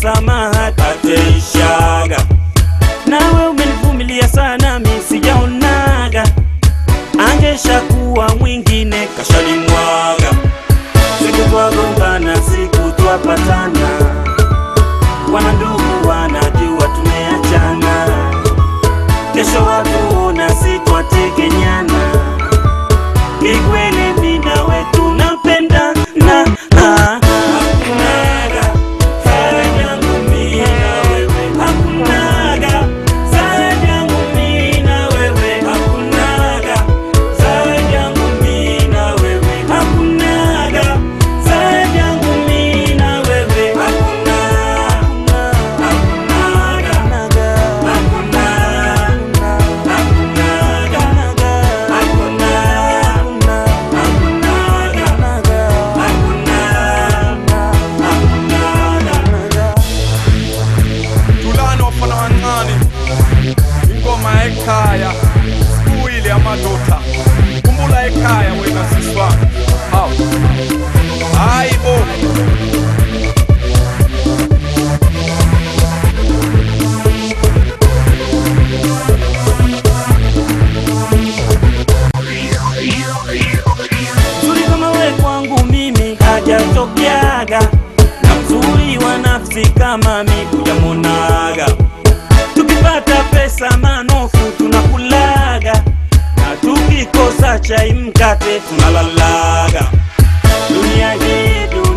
msamaha tateishaga. Nawe umenivumilia sana, mi sijaonaga, angeshakuwa mwingine kashalimwaga. Siku twagombana, siku twapatana, wana ndugu wanajua tumeachana, kesho watuona sitwategenyana. Ni kweli mimi nawe tunapendana, ah, hakunaga zaidi yangu mimi na wewe, hakunaga zaidi yangu mimi na wewe, hakunaga zaidi yangu mimi na wewe, hakunaga zaidi yangu mimi na wewe, hakuna, hakunaga, hakuna, hakunaga, hakuna, tulani wafana wancane ingoma ekhaya kuyile amadoda kumbula ekhaya wena siswa hawu hayi bo Mzuri kama we kwangu mimi hajatokeaga, na mzuri wa nafsi kama mi hujamonaga. Tukipata pesa manofu tunakulaga, na tukikosa chai mkate tunalalaga. Dunia hii dunia